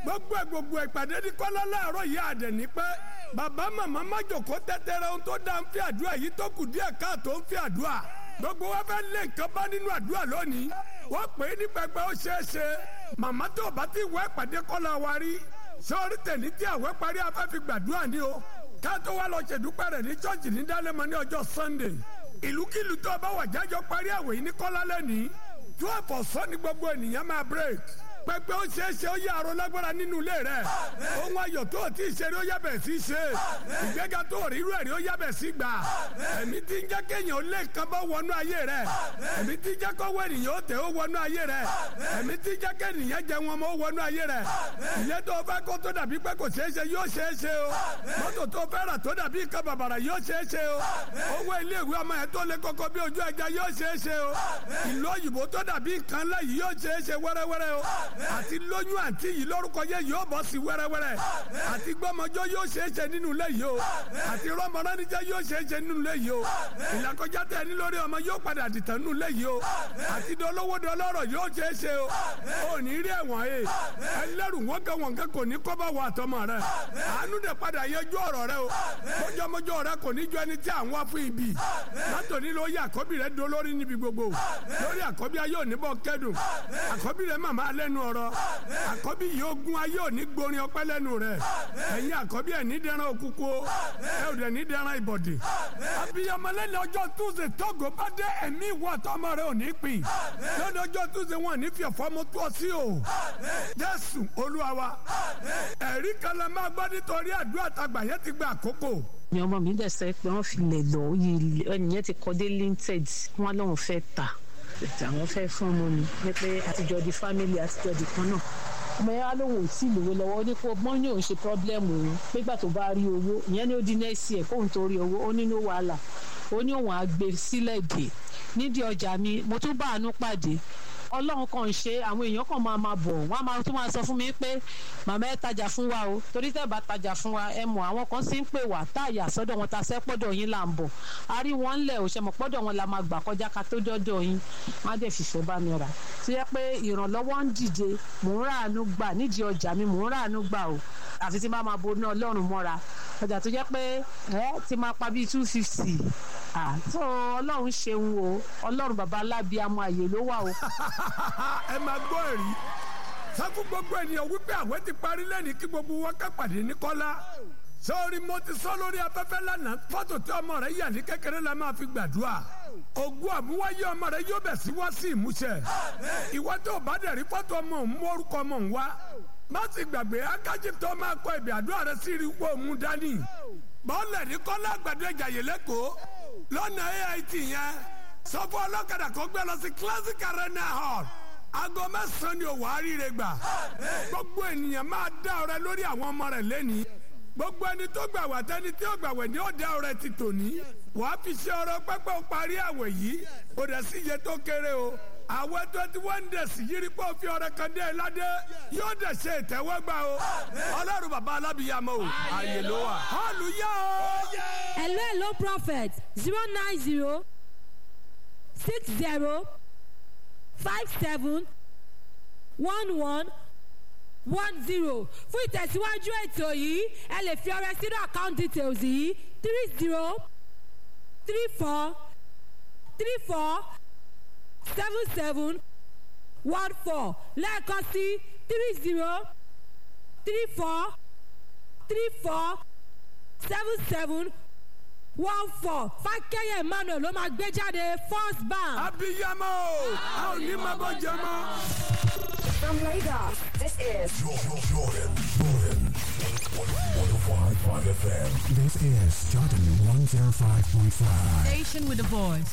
gbogbo ẹ̀ gbogbo ìpàdé ní kọ́lá láàárọ̀ yìí àdẹ̀ ní pẹ́ bàbá màmá májòkó tẹ́tẹ́rẹ́ ohun tó dá ń fi àdúrà yìí tó kù díẹ̀ káàtó ń fi àdúrà gbogbo wa fẹ́ lé nǹkan bá nínú àdúrà lónìí wọ́n pè é ní pẹpẹ ó ṣeé ṣe màmá tó bá ti wọ ìpàdé kọ́lá wa rí sọ́ọ́rí tẹ̀lé tí àwẹ̀ parí afẹ́ fi gbàdúrà ní o ká tó wá lọ ṣèdúpẹ́ rẹ̀ ní chọ́ọ̀chì ní dálẹ́mọ ní ọjọ́ sunday ìlúkìlú tó bá wà jájọ parí àwẹ̀ yìí ní kọ́lá lẹ́nìí twelve ọ̀sán ni gbogbo ènìyàn máa break pẹpẹ ó ṣeé ṣe ó yẹ àrò lágbára nínú ilé rẹ ohun ayọ̀ tó o ti ṣe rí ó yẹ bẹ̀ sí ṣe ìgbéga tó o rí irú ẹ̀ rí ó yẹ bẹ̀ sí gbà ẹ̀mí tí ń jẹ́ kéèyàn ó lé nǹkan bá wọnú ayé rẹ ẹ̀mí tí ń jẹ́ kọ́wọ́ ènìyàn ó tẹ̀ ó wọnú ayé rẹ ẹ̀mí tí ń jẹ́ kéèyàn jẹ wọn mọ́ ó wọnú ayé rẹ ilé tó o fẹ́ kó tó dàbí pé kò ṣeé ṣe yóò ṣeé ṣe o mọ́tò tó o fẹ́ rà tó dàbí nǹkan bàbàrà yóò ṣeé ṣe o owó ilé ìwé ọmọ yẹn tó lé koko bí ojú ẹja yóò ṣeé ṣe o ìlú òyìnbó tó dàbí nǹkan ńlá yìí yóò ṣeé ṣe wẹ́rẹ́wẹ́rẹ́ o àti lóyún àǹtí yìí lórúkọ yẹ yóò bọ́ sí wẹ́rẹ́wẹ́rẹ́ àti gbọ́mọjọ́ yóò ṣeé ṣe nínú ilé yìí o àti rọ́mọránijẹ́ yóò ṣeé ṣe nínú ilé yìí o ìlàkọjá tẹ ní lórí ọmọ yóò padà dìtàn nínú ilé yìí o àti dolówó dọlọ́rọ̀ yóò ṣeé ṣe o ò ní rí ẹ̀wọ̀n e ẹlẹ́rù wọn kẹ́ wọn kẹ́ kò ní kọ́bá wọ àtọmọ rẹ àánú dẹ̀ padà yẹjú ọ̀rọ̀ rẹ o mọ́jọ́mọ́jọ́ rẹ kò ní jọ ẹni tí à ń wá fún ibi látòní ló yẹ àkọ́bí rẹ dolórí níbi gbogbo lórí àkọ́bí ayé òní bọ́ kẹ́dùn àkọ́bí rẹ màmá lẹ́nu ọ̀rọ̀ àkọ́bí yìí ogun ayé òní gborin ọpẹ́ lẹ́nu rẹ̀ ẹ̀yin àkọ́bí ẹ̀ ní dẹran òkúkú ẹ̀ ò dẹ̀ ní dẹran ìbọ̀dì. abiyamọ lẹ́nu ọjọ́ túnṣe tógo bá dé ẹ̀mí ìwọ àtọmọ rẹ ò ní pín lẹ́nu ọjọ́ túnṣe wọn ní fi ẹ̀fọ́ mu tó sí o jésù olúwa wa ẹ̀rí kan lè máa gbọ́ nítorí àdúrà tàgbà yẹn ti gba àkókò ni ọmọ mi dẹ̀ sẹ́ pé wọ́n fi lè lọ ẹnìyẹn ti kọ́ dé linted wọ́n lóun fẹ́ ta àwọn fẹ́ fún ọmọ mi ní pé àtijọ́ di family àtijọ́ di kan náà ọmọ yẹn á lóun ò tí ì lówó lọ́wọ́ ní kó mọ́ ní òun ṣe problem òun pégbà tó bá rí owó ìyẹn ní ó di next year kóun tó rí owó ó ní ní wàhálà ó ní òun á gbé sílẹ̀ dè nídìí ọjà mi mo tún bá àánú pàdé ọlọ́run kan ṣe àwọn èèyàn kan máa máa bọ̀ wọ́n á máa tún máa sọ fún mi pé màmá ẹ tajà fún wa o torí tẹ́ bá tajà fún wa ẹ mọ̀ àwọn kan sì ń pè wá táàyà sọ́dọ̀ wọn ta sẹ́ pọ́dọ̀ yín là ń bọ̀ a rí wọn ńlẹ̀ ò ṣe mọ̀ pọ́dọ̀ wọn la máa gbà kọjá ká tó dọ́dọ̀ yín wọ́n á dẹ̀ fìfẹ́ bá mi rà tó yẹ pé ìrànlọ́wọ́ ń dìde mò ń ráàánú gbà nídìí ọjà mi mò ń ráàánú gbà o àfi tí má máa bo ní ọlọ́run mọ́ra ọjà tó jẹ́ pé ẹ ti máa pa bíi two fifty ah tó ọlọ́run ṣeun o ọlọ́run bàbá alábíàmọ àyè ló wà o ẹ máa gbọ́ ẹ̀rí sáfù gbogbo ènìyàn wípé àwẹ̀ ti parí lẹ́ni kí gbogbo wa ká pàdé ní kọ́lá sọ́ọ́rí mo ti sọ lórí afẹ́fẹ́ lánàá fọ́tò tí ọmọ rẹ yà ní kékeré la máa fi gbàdúrà ògùn àmúwáyé ọmọ rẹ yóò bẹ̀ sí wá sí ìmúṣẹ ìwọ tó o bá dẹ̀ rí fọ́tò ọmọ òun mú orúkọ ọmọ òun wá má sì gbàgbé akájí tó máa kọ ìbí àdúrà rẹ sí rí wọ́n mú dání bọ́ọ̀lù ní kọ́lá àgbàdo ìjàyè lẹ́kọ̀ọ́ lọ́nà AIT yẹn sọ fún ọlọ́kadà kan gbé lọ sí classic arena hall aago mẹ́sàn-án ni òwò àríire gbà gbogbo ènìyàn máa dá ọrẹ lórí àwọn ọmọ rẹ lẹ́ni gbogbo ẹni tó gbà wá tẹni tí ó gbà wẹ̀ ni ó dá ọrẹ ti tòní wàá fi ṣe ọrẹ pẹ́pẹ́ parí àwẹ̀ yìí ó dẹ̀ sí iye tó kéré o àwẹ̀ twenty one days yìí pé òfin ọrẹ kan dé ládé yóò dẹ̀ ṣe ìtẹ́wọ́gbà o ọlọ́run bàbá alábìyàmọ́ o àyè ló wà hallelujah o. hello hello prophet zero nine zero six zero five seven one one one zero fún ìtẹ̀síwájú ètò yìí ẹ lè fi ọrẹ sínú account details yìí three zero three four three four seven seven one four lẹ́ẹ̀kan sí three zero three four three four seven seven one four fákẹ́yẹ̀ emmanuel ló máa gbé jáde first bank. abiyamọ a ò ní máa bọ jẹ mọ. From Lagos, this is Jordan, Jordan, Jordan. 105.5 FM. This is Jordan 105.5. Station with a voice